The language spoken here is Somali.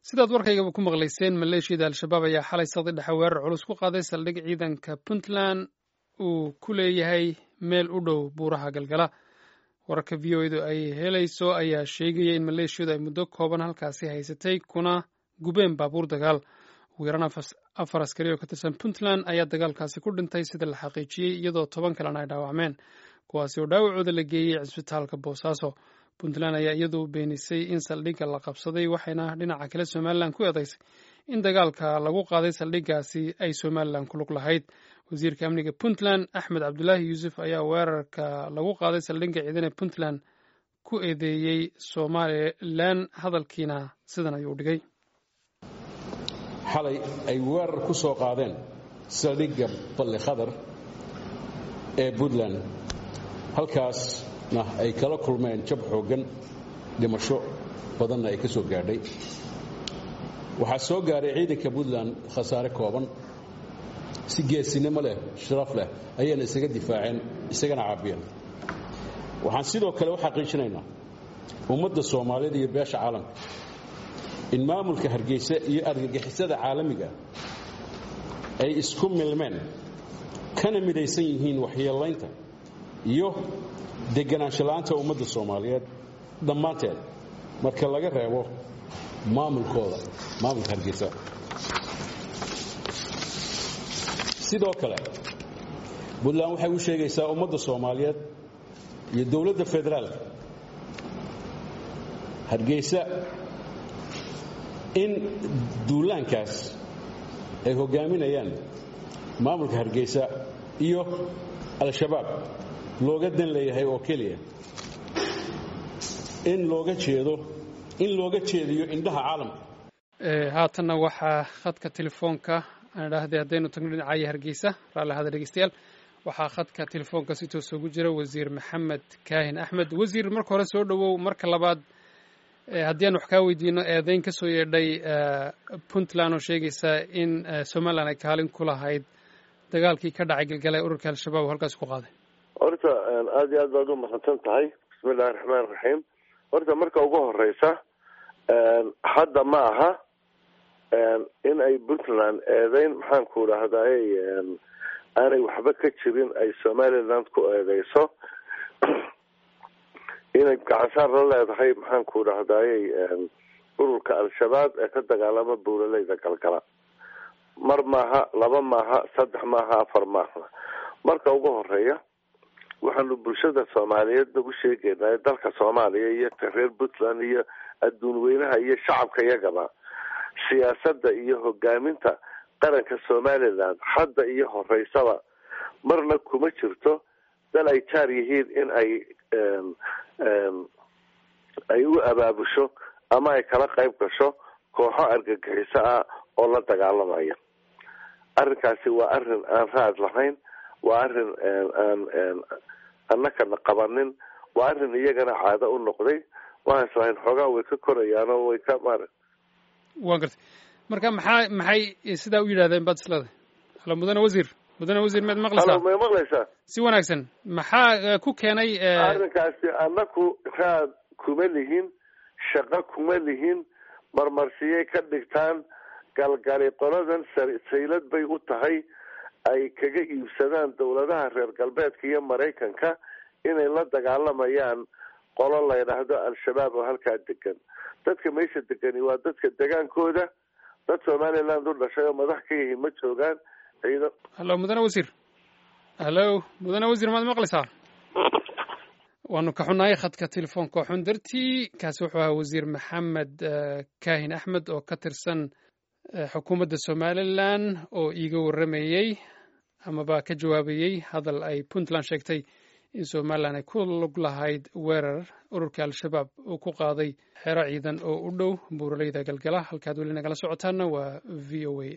sidaad warkaygaba ku maqlayseen maleeshiyada al-shabaab ayaa xalay saqdi dhexe weerar culus ku qaaday saldhig ciidanka puntland uu ku leeyahay meel u dhow buuraha galgala wararka v o edu ay helayso ayaa sheegaya in maleeshiyadu ay muddo kooban halkaasi haysatay kuna gubeen baabuur dagaal ugu yaraan afar askari oo ka tirsan puntland ayaa dagaalkaasi ku dhintay sida la xaqiijiyey iyadoo toban kalena ay dhaawacmeen kuwaasi oo dhaawacooda la geeyey cisbitaalka boosaaso puntland ayaa iyadu beenisay in saldhigga la qabsaday waxayna dhinaca kale somalilan ku eedaysay in dagaalka lagu qaaday saldhiggaasi ay somalilan ku lug lahayd wasiirka amniga puntland axmed cabdulaahi yuusuf ayaa weerarka lagu qaaday saldhigga ciidan ee puntland ku eedeeyey somalilan hadalkiina sidan ayuu dhigay xalay ay weerar ku soo qaadeen saldhigga balli khadar ee puntland halkaasna ay kala kulmeen jab xooggan dhimasho badanna ay ka soo gaadhay waxaa soo gaaray ciidanka puntland khasaare kooban si geesinimo leh sharaf leh ayayna isaga difaaceen isagana caabiyeen waxaan sidoo kale u xaqiijinaynaa ummadda soomaaliyeed iyo beesha caalamka in maamulka hargeysa iyo argagixisada caalamiga ay isku milmeen kana midaysan yihiin waxyeelaynta iyo deganaanshala'aanta ummadda soomaaliyeed dhammaanteed marka laga reebo maamulkooda maamulka hargeysa sidoo kale puntland waxay u sheegaysaa ummadda soomaaliyeed iyo dowladda federaalka hargeysa in duulaankaas ay hoggaaminayaan maamulka hargeysa iyo al-shabaab looga dan leeyahay oo keliya in looga jeedo in looga jeediyo indhaha caalamka haatanna waxaa khadka telefoonka aan idhaahday haddaynu tagno dhinacaya hargeysa raalli ahada dhegeystayaal waxaa khadka telefoonka si toos ugu jira wasiir maxamed kaahin axmed wasiir marka hore soo dhowow marka labaad haddii aan wax kaa weydiino eedeyn ka soo yeedhay puntland oo sheegaysa in somalilan ay kaalin ku lahayd dagaalkii ka dhacay galgala ee ururka al-shabaab oo halkaasi ku qaaday horta aada iyo aad baad u mahadsan tahay bismi illahi raxmaan raxiim horta marka ugu horeysa hadda ma aha in ay puntland eedeyn maxaan ku dhahdaay aanay waxba ka jirin ay somaliland ku eedeyso inay gacansaar la leedahay maxaan ku dhahdaayey ururka al-shabaab ee ka dagaalama buulaleyda galgala mar maaha laba maaha saddex maaha afar maaha marka ugu horeeya waxaanu bulshada soomaaliyeed nagu sheegeynaa dalka soomaaliya iyo reer puntland iyo adduun weynaha iyo shacabka iyagaba siyaasadda iyo hogaaminta qaranka somaliland hadda iyo horeysaba marna kuma jirto dal ay jaar yihiin in ay ay u abaabusho ama ay kala qayb gasho kooxo argagixiso ah oo la dagaalamaya arrinkaasi waa arrin aan raad lahayn waa arrin aan annakana qabanin waa arrin iyagana caado u noqday waxaan islahayn xoogaa way ka korayaan oo way ka maara wa gartay marka maxaa maxay sidaa u yidhahdeen baad isleedahay halo mudane wasiir mudane wasiir maad maqlaysaa may maqlaysaa si wanaagsan maxaa ku keenay arrinkaasi annaku raad kuma lihin shaqo kuma lihin marmarsiyay ka dhigtaan galgali qoladan saylad bay u tahay ay kaga iibsadaan dawladaha reer galbeedka iyo maraykanka inay la dagaalamayaan qolo la ydhaahdo al-shabaab oo halkaa degan dadka meesha degani waa dadka degaankooda dad somaliland u dhashay oo madax ka yihiin ma joogaan ciidan hallo mudane wasiir hallo mudane wasiir maad maqlaysaa waanu ka xunnahay khadka telefoonka xun dartii kaasi wuxuu ahaa wasiir maxamed kaahin axmed oo ka tirsan xukuumadda somalilan oo iiga warramayey amaba ka jawaabayey hadal ay puntland sheegtay in somalilan ay ku lug lahayd weerar ururka al-shabaab uu ku qaaday xero ciidan oo u dhow buuraleyda galgala halkaad weli nagala socotaana waa v o a